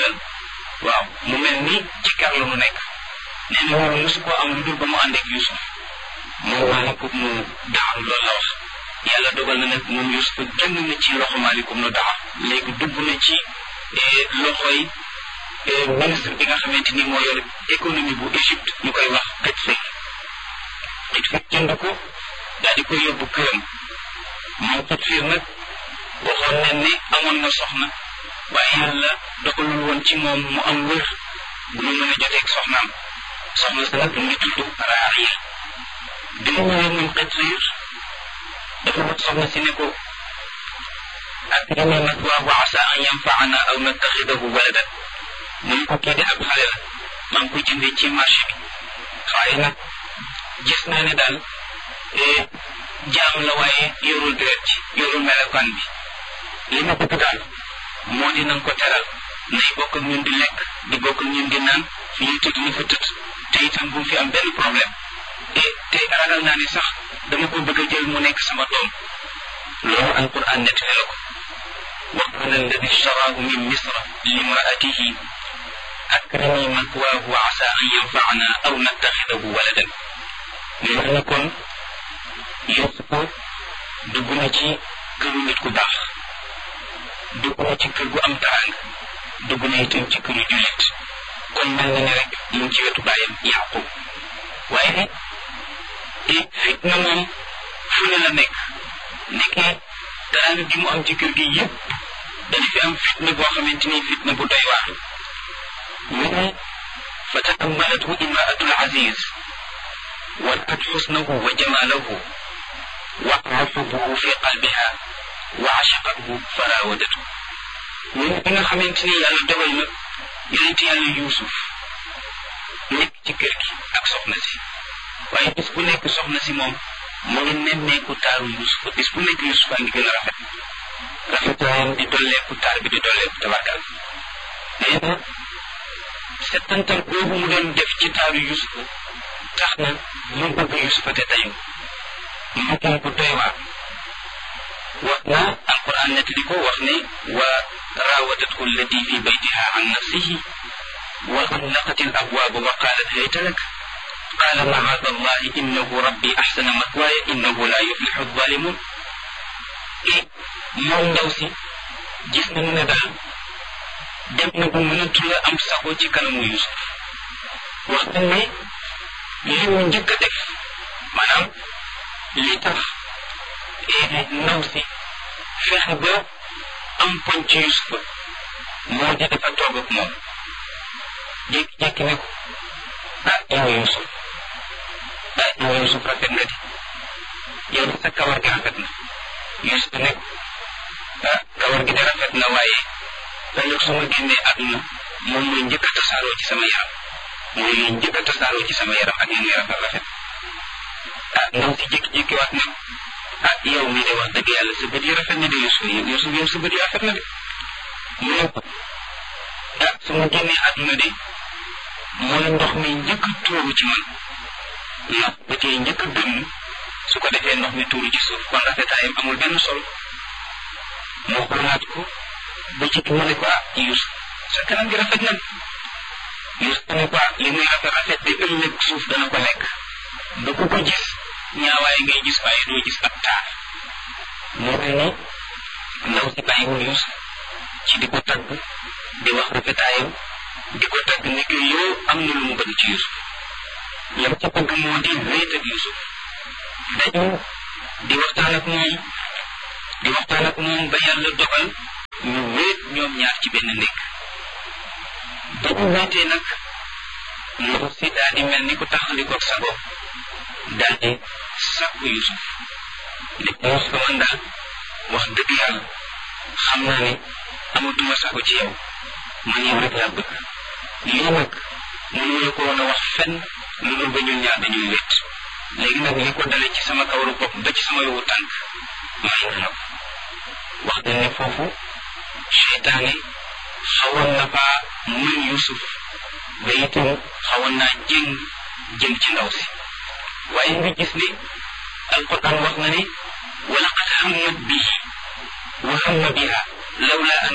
jëlal waaw mu mel ni ci kar la mu nekk nee na loolu mosu koo am lu dul ba mu ànd ak Yusuf moom maalikum nu daaru loolu la wax yàlla dogal na nag moom Yusuf génn na ci loxo maalikum nu daar léegi dugg na ci loxoy ministre bi nga xamante ni moo yor économie bu Égypte ñu koy wax Xitfir Xitfir jënd ko daal di koy yóbbu këram moom Xitfir nag waxoon nañ ne amoon na soxna waaye yàlla dogalul woon ci moom mu am wër bu mu mën a joteeg soxnaam soxna sa nag mu ngi tudd Raaya bi mu ñëwee moom Xitfir dafa wax soxna si ne ko akrimi mathwaahu asa an yanfaana aw nattaxidahu waladan mu ne ko kii de ab xale la maa ngi koy jëndee ci marché bi waaye nag gis naa ne daal jaam la waaye yorul deret ci yorul melokaan bi li ma bëgg daal moo di nanga ko teral nay bokk ak ñun di lekk di bokk ak ñun di naan fi ñuy tëdd ni fa tëdd te itam bu fi am benn problème te te ragal naa ne sax dama ko bëgg a jël mu nekk sama doom loolu alquran nettali la ko wa qala alladi ishtaraahu min misra limraatihi akrimi mathwaahu asa an yanfaana aw nattaxidahu waladan mais wax na kon Yuusufa dugg na ci këru nit ku baax dugg na ci kër gu am taraanga dugg na itam ci këru jullit kon mel na ne rek mu ngi ci wetu bàyyam Yaqub waaye fitna moom fu ne la nekk nekkee taraanga gi mu am ci kër gi yépp dana fi am fitna boo xamante ni fitna bu doy waar mu ne fa taammalathu imraatul aziz ورأت حسنه وجماله وقع حبه في قلبها وعشقته فراودته من بنا خمنتني يالا دوgal na yonent yàlla yuusuf nekk ci kër gi ak soxna si waaye bis bu nekk soxna si moom mu ngi nemmeeku taaru yuusuf bis bu nekk yuusuf a ngi gën a rafet rafetaayam di dolleeku taar bi di dolleeku tabarkal nee na settantal boobu mu doon def ci taaru yuusuf tax na mu bëgg yusufa te tayu mu ko bu doy waar wax na alquran nettali ko wax ne wa raawadathu allati fi baytiha an nafsihi wa xallaqat al abwaaba wa qaalat hayta lak qaala macaada allahi innahu rabbi axsana matwaaya innahu la yuflixu alzalimun et moom ndaw si gis nañu ne daal dem na bu mënatu la am sago ci kanamu yusuf wax nañ ne li mu njëkk a def maanaam li tax ndaw si fexe ba am poñ ci Yusufa moo di dafa toog ak moom jékki-jékki ne ko ah yow Yusuf ah yow Yusuf rafet nga di yow sa kawar gi rafet na Yusuf ne ko ah kawar gi de rafet na waaye ëllëg su ma génnee àdduna moom mooy njëkk a tasaaroo ci sama yaram mooy li njëkk a tasaaroo ci sama yaram ak li muy rafet rafet ah ndaw si jékki-jékki waat ne ah yow mii de wax dëgg yàlla sa bët yi rafet na de Yusuf Yusuf yow sa bët yi rafet na de mu ne ko ah su ma génnee àdduna de mooy ndox mi njëkk a tuuru ci man ndax ba tey njëkk a gëmm su ko defee ndox mi tuuru ci suuf kon rafetaayam amul benn solo moo xoolaat ko ba ci mu ne ko ah Yusuf sa kanam gi rafet na Yusuf ne ko li muy rafet rafet di ëllëg suuf dana ko lekk du ko ko gis ñaawaay ngay gis waaye doo gis ab taar moo mel ni ndaw si bàyyiwul Yusuf ci di ko tagg di wax rafetaayam di ko tagg ne ko yow am na lu mu bëgg ci Yusuf lam ca bëgg moo di wéet ak Yusuf dañu di waxtaan ak moom di waxtaan ak moom ba yàlla dogal ñu wéet ñoom ñaar ci benn nekk ba ñu wéetee nag ndaw si daal di mel ni ku taxalikoog sa bopp daal di sàkku Yusuf ne ko Yusuf man daal wax dëgg yàlla xam naa ne amatuma sago ci yow man yow rek laa bëgg lii nag mënu la ko woon a wax fenn lu dul ba ñun ñaar dañuy wét léegi nag li ko dale ci sama kawaru bopp ba ci sama yowu tànk may na ko wax dañ ne foofu seytaane xawoon na faa mën Yusuf ba itam xawoon naa jëng jëm ci ndaw si waaye nga gis ne alquran wax na ne wa laqad hammat bihi wa hamma biha lawla an